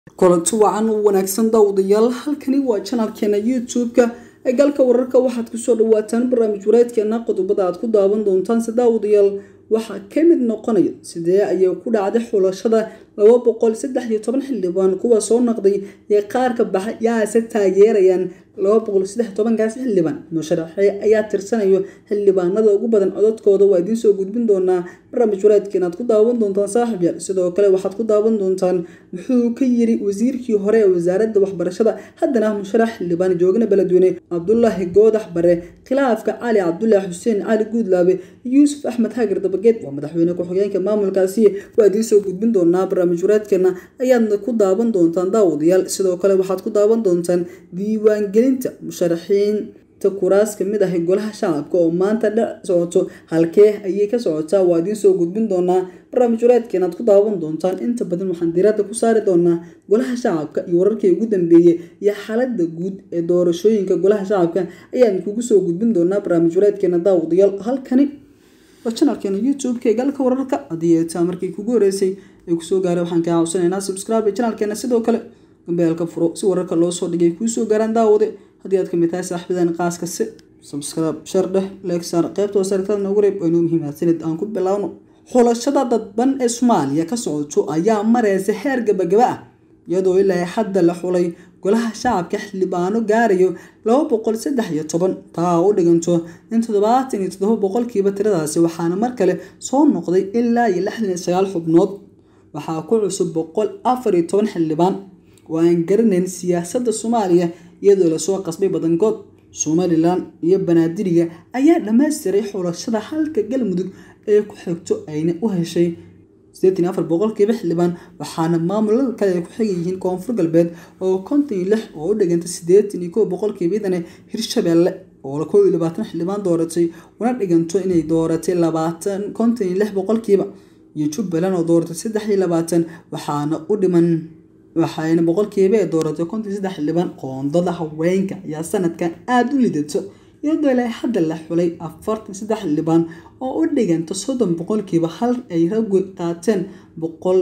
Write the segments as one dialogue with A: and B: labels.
A: kulanti wacan u wanaagsan daawadayaal halkani waa janalkeena youtube-ka ee galka wararka waxaad kusoo dhawaataan barnaamij wareedkeena qodobada aad ku daawan doontaan se daawadayaal waxaa ka mid noqonaya sidee ayay ku dhacday xulashada laba boqol saddex iyo toban xildhibaan kuwa soo noqday ee qaarka baxa yaase taageerayaan laba boqol saddex iyo tobankaas xildhibaan musharaxee ayaa tirsanayo xildhibaanada ugu badan codadkooda waa idiin soo gudbin doonaa barnaamij waraadkeen aad ku daawan doontaan saaxib yaal sidoo kale waxaad ku daawan doontaan muxuu ka yiri wasiirkii hore ee wasaaradda waxbarashada haddana musharax xildhibaan joogana beledweyne cabdulaahi goodax bare khilaafka cali cabdulaahi xuseen cali guudlaabe yuusuf axmed hagar dabageed waa madaxweyne ku-xigeenka maamulkaasi waa idiin soo gudbin doonaa barnaamij waraadkeena ayaadna ku daawan doontaan daawadayaal sidoo kale waxaad ku daawan doontaan diiwaangelinta musharaxiinta kuraas kamid ah golaha shacabka oo maanta dhec socoto halkee ayay ka socotaa waa idiin soo gudbin doonaa barnaamij waraadkeena aad ku daawan doontaan inta badan waxaan diiradda ku saari doonaa golaha shacabka iyo wararkii ugu dambeeyey iyo xaalada guud ee doorashooyinka golaha shacabka ayaan kugu soo gudbin doonaa barnaamij waraadkeena daawadayaal halkani waa janalkeena youtube-ka ee galka wararka haddii eetaa markii kugu horeysay ay kusoo gaaray waxaan kaa cawsanaynaa subscribe janalkeena sidoo kale gambeelka furo si wararka loo soo dhigay kuusoo gaaraan daawade haddii aad kamid tahay saaxiibadan qaaska si subscribe shar dheh leegsaar qaybta wasaartada noogu reeb inuu muhiima sanid aan ku bilaawno xulashada dadban ee soomaaliya ka socoto ayaa mareysa heer gabagaba ah iyadoo ilaa hadda la xulay golaha shacabka xildhibaano gaarayo laba boqol saddex iyo toban taa u dhiganto in toddobaatan iyo toddoba boqolkiiba tiradaasi waxaana mar kale soo noqday ilaa iyo lixdan iyo sagaal xubnood waxaa ku cusub boqol afar iyo toban xildhibaan oo aan garanayn siyaasadda soomaaliya iyadoo lasoo qasbay badankood somalilan iyo banaadiriga ayaa dhammaystiray xulashada halka galmudug ee ku xigto ayna u heshay sideetan iyo afar boqolkiiba xildhibaan waxaana maamulada kale ay ku xigan yihiin koonfur galbeed oo konton iyo lix oo u dhiganta sideetan iyo kow boqolkiiba idane hirshabeelle oo kow iyo labaatan xildhibaan dooratay una dhiganto inay dooratay labaatan konton iyo lix boqolkiiba iyo jubbaland oo dooratay saddex iyo labaatan waxaana u dhiman waxayna boqolkiiba ee dooratay konton iyo saddex xildhibaan qoondada haweenka ayaa sanadkan aada u lidato iyadoo ilaa hadda la xulay afartan saddex xildhibaan oo u dhiganta soddon boqolkiiba hal ay raggu qaateen boqol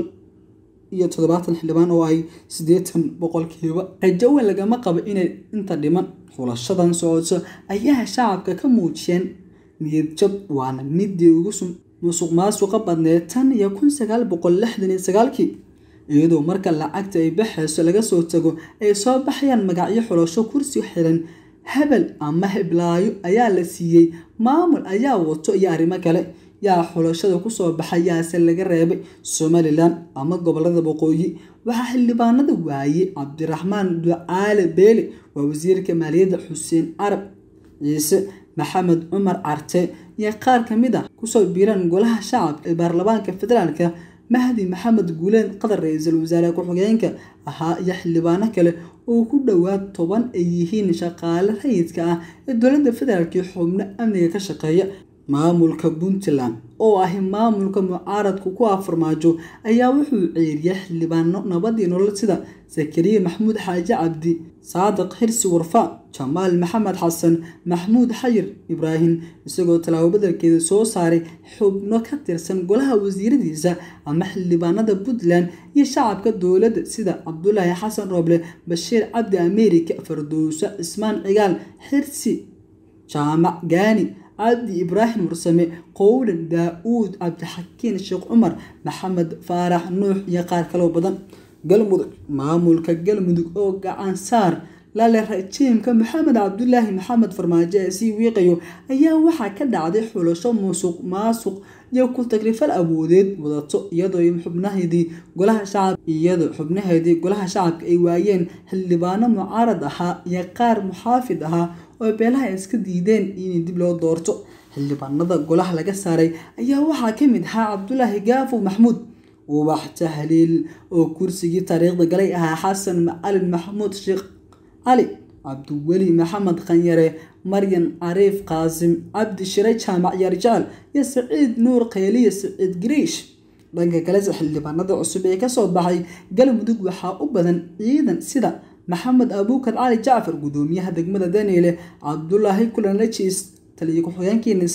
A: iyo toddobaatan xildhibaan oo ay siddeetan boqolkiiba rajo weyn lagama qabo inay inta dhiman xulashadan socoto ayaa shacabka ka muujiyeen niyadjab waana midii ugu musuq maasuqa badneed tan iyo kun sagaal boqol lixdan iyo sagaalkii iyadoo marka lacagta ay baxayso laga soo tago ay soo baxayaan magacyo xulasho kursi xiran hebel ama heblaayo ayaa la siiyey maamul ayaa wato iyo arrimo kale yaa xulashada kusoo baxay yaase laga reebay somalilan ama gobolada waqooyi waxaa xildhibaanada waayey cabdiraxmaan ducaale beele waa wasiirka maaliyadda xuseen carab ciise maxamed cumar carte iyo qaar ka mid ah kusoo biiraan golaha shacabka ee baarlamaanka federaalka mahdi maxamed guuleen qadar ra-iisul wasaare ku-xigeenka ahaa iyo xildhibaano kale oo ku dhowaad toban ay yihiin shaqaale rayidka ah ee dowladda federaalk iyo xubno amniga ka shaqeeya maamulka puntland oo ahi maamulka mucaaradku ku afarmaajo ayaa wuxuu ceeriyay xildhibaano nabadii nolol sida zakariya maxamuud xaaji cabdi saadiq xirsi warfa jamaal maxamed xasan maxmuud xayir ibraahim isagoo tallaabo badelkeeda soo saaray xubno ka tirsan golaha wasiiradiisa ama xildhibaanada puntland iyo shacabka dowladda sida cabdulaahi xasan rooble bashiir cabdi ameerika fardowso cismaan cigaal xirsi jaamac gaani cabdi ibraahim warsame qowdhan daa-uud cabdixakiin sheekh cumar maxamed faarax nuux iyo qaar kaloo badan galmudug maamulka galmudug oo gacan saar lale rajiimka maxamed cabdulaahi maxamed farmaajo ee sii wiiqayo ayaa waxaa ka dhacday xulasho musuq maasuq iyo ku tagrifal awoodeed wadato iyadoo xubnaheedii golaha shacab iyadoo xubnaheedii golaha shacabka ay waayeen xildhibaano mucaarad ahaa iyo qaar muxaafid ahaa oo beelaha iska diideen in dib loo doorto xildhibaanada golaha laga saaray ayaa waxaa ka mid ahaa cabdulaahi gaafow maxmuud ubax tahliil oo kursigii taariikhda galay ahaa xasan macalin maxamuud sheekh cali cabdiweli maxamed khanyare maryan cariif qaasim cabdi shire jaamac yaarjaal iyo saciid nuur kheyliya saciid gariish dhanka kalese xildhibaanada cusub ee kasoo baxay galmudug waxaa u badan ciidan sida maxamed abuukar cali jacfar gudoomiyaha degmada daniele cabdulaahi kulanlajis taliya ku-xigeenkii nisa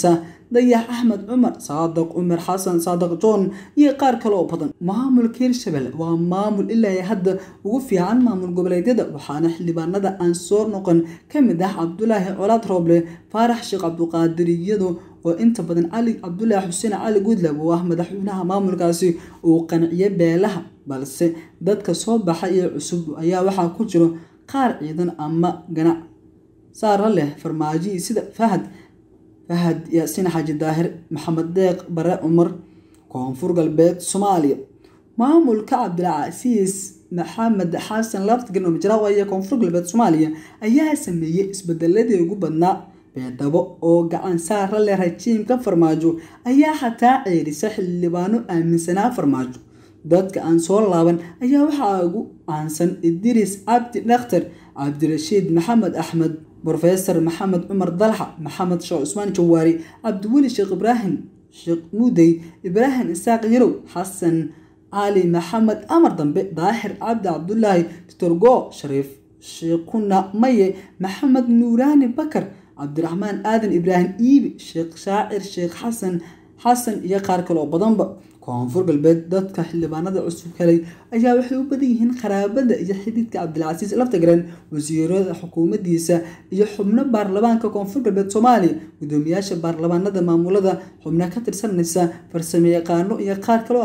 A: dayax axmed cumar saadaq cumar xasan saadaq john iyo qaar kale oo badan maamulka hirshabelle waa maamul ilaa hadda ugu fiican maamul goboleedyada waxaana xildhibaanada aan soo noqon ka mid ah cabdulaahi colaad rooble faarax sheekh cabduqaadir iyado oo inta badan cali cabdulaahi xuseen cali guudlab oo ah madaxweynaha maamulkaasi uu qanciyo beelaha balse dadka soo baxa iyo cusub ayaa waxaa ku jiro qaar ciidan ama ganac saara leh farmaajo sida fahad fahad yaasiin xaaji daahir maxamed deeq bare cumar koonfur galbeed soomaaliya maamulka cabdilcasiis maxamed xasan laftgan oo majraawa iyo koonfur galbeed soomaaliya ayaa sameeyey isbedeladii ugu badnaa beedhabo oo gacan saara leh rajiimka farmaajo ayaa xataa ceerisa xildhibaano aaminsanaa farmaajo dadka aan soo laaban ayaa waxaa ugu caansan idriis cabdi dhakhtar cabdirashiid maxamed axmed brofesor maxamed cumar dalxa maxamed sheekh cusmaan jawaari cabdiweli sheekh ibraahim sheekh muudey ibraahim isaaq yarow xasan cali maxamed amar dambe daahir cabdi cabdulaahi doctor shariif sheekuna maye maxamed nuuraani bakar cabdiraxmaan aadan ibraahim iibi sheekh shaacir sheekh xasan xasan iyo qaar kale oo badanba koonfur galbeed dadka xildhibaanada cusub helay ayaa waxay u badan yihiin qaraabada iyo xididka cabdilcasiis laftagaren wasiirada xukuumadiisa iyo xubno baarlamaanka koonfur galbeed soomaaliya gudoomiyaasha baarlamaanada maamulada xubno ka tirsanaysa farsamo yaqaano iyo qaar kale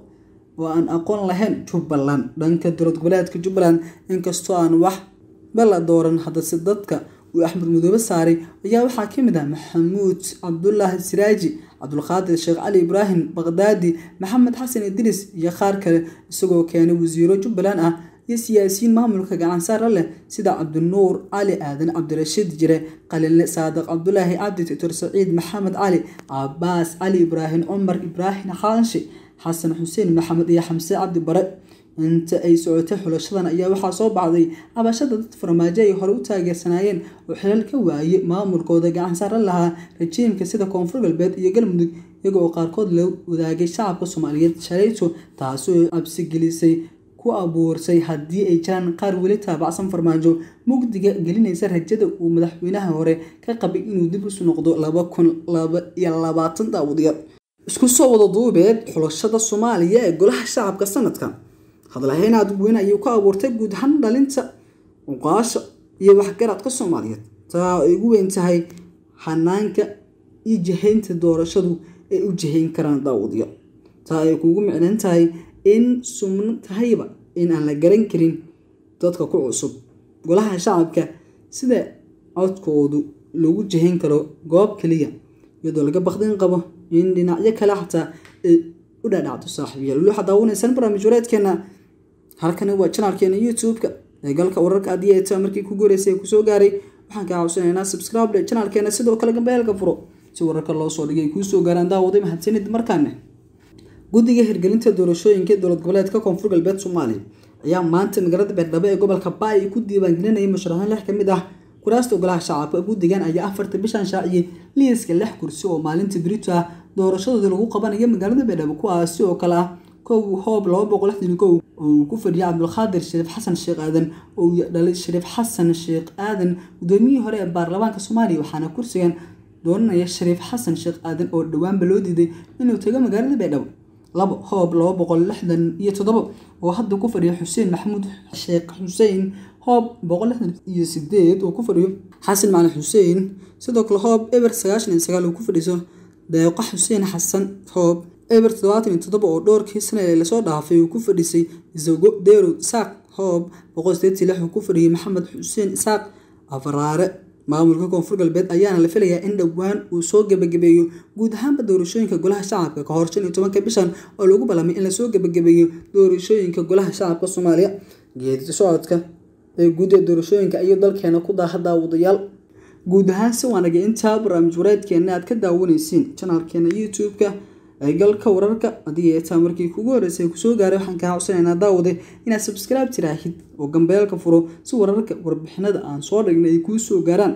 A: oo aan aqoon lahayn jubbaland dhanka dowlad goboleedka jubbaland inkastoo aan wax bala dooran haddase dadka uu axmed mudoobe saaray ayaa waxaa ka mid ah maxamuud cabdulaahi siraaji cabdulqaadir sheekh cali ibraahim baqdaadi maxamed xasan idriis iyo qaar kale isagoo keenay wasiiro jubbaland ah iyo siyaasiyiin maamulka gacansaara leh sida cabdinuur cali aadan cabdirashiid jire qalinle saadiq cabdulaahi cabdi doctor saciid maxamed cali cabaas cali ibraahim cumar ibraahim xaanshi xasan xuseen maxamed iyo xamse cabdi bare inta ay socotay xulashadan ayaa waxaa soo baxday cabashada dad farmaajo ay hore u taageersanaayeen oo xilal ka waayey maamulkooda gacan saaran lahaa rajiimka sida koonfur galbeed iyo galmudug iyaga oo qaarkood la wadaagay shacabka soomaaliyeed shalayto taasoo cabsigelisay ku abuursay haddii ay jiraan qaar weli taabacsan farmaajo mugdiga gelinaysa rajada uu madaxweynaha hore ka qabay inuu dib isu noqdo laba kun laba iyo labaatan daawadayaal isku soo wada duubeed xulashada soomaaliya ee golaha shacabka sanadkan hadlahayn aada weyn ayuu ka abuurtay guud ahaan dhalinta uqaasha iyo waxgaradka soomaaliyeed taa ay ugu weyn tahay xanaanka iyo jihaynta doorashadu ay u jihayn karaan daawudyo taa ay kuugu micnan tahay in sumno tahayba in aan la garan karin dadka ku cusub golaha shacabka sida codkoodu lagu jihayn karo goob keliya iyadoo laga baqdin qabo in dhinacyo kale xataa ay u dhadhacdo saaxiibayaal weli waxaad daawanaysaan barnaamij wareedkeena halkani waa janaalkeena youtube-ka ee galka wararka haddii ay taa markii ku guureysay ee kusoo gaaray waxaan kaa cawsanaynaa subscribe dhe janaalkeena sidoo kale gambeelka furo si wararka loo soo dhigay kuu soo gaaraan daawaday mahadsanid markaane guddiga hirgelinta doorashooyinka dowlad goboleedka koonfur galbeed soomaaliya ayaa maanta magaalada beerdhabo ee gobolka baay ku diiwaangelinayay musharaxiin lix ka mid ah kuraasta golaha shacabka guddigan ayaa afarta bishan shaaciyey liiska lix kursi oo maalinta birito ah doorashadooda lagu qabanayo magaalada beerdhabo kuwaasi oo kale ah kow hoob laba boqol lixdan kow oo uu ku fadhiyay cabdulqaadir shariif xasan sheekh aadan oo dhalay shariif xasan sheekh aadan gudoomiyihii hore ee baarlamaanka soomaaliya waxaana kursigan dooranaya shariif xasan sheekh aadan oo dhowaanba loo diiday inuu tago magaalada beerdhabo labo hoob laba boqol lixdan iyo toddoba oo hadda ku fadhiya xuseen maxamuud sheekh xuseen hoob boqol lixdan iyo sideed oo ku fadhiyo xasan macalin xuseen sidoo kale hoob eber sagaashan iyo sagaal oo ku fadhiso deeqa xuseen xasan hoob eber toddobaatan iyo toddoba oo dhowrkii sana ee lasoo dhaafay uu ku fadhisay isago deerow isaaq hoob boqol sideetii lix uu ku fadhiyay maxamed xuseen isaaq afaraare maamulka koonfur galbeed ayaana la filayaa in dhowaan uu soo gebagabeeyo guud ahaanba doorashooyinka golaha shacabka ka hor shan iyo tobanka bishan oo lagu ballamay in lasoo gebagabeeyo doorashooyinka golaha shacabka soomaaliya geedi socodka ee guud ee doorashooyinka ayuu dalkeena ku daaha daawadayaal guud ahaan si waanagay intaa barnaamij wareedkeena aad ka daawanaysiin janaalkeena youtube-ka ee galka wararka haddii ay taa markii kugu horreysay kusoo gaaray waxaan kaa codsanaynaa daawade inaad subscribe tiraahid oo gambeelka furo si wararka warbixinada aan soo dhignay ay kuu soo gaaraan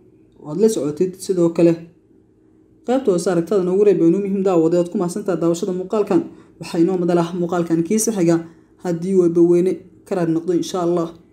A: oad la socotid sidoo kale qaybta hoose aragtada noogu reeb inuu muhiim daawade oad ku mahadsantaha daawashada muuqaalkan waxaa inoo madal ah muuqaalkan kiisa xiga haddii webaweyne karaad noqdo insha allah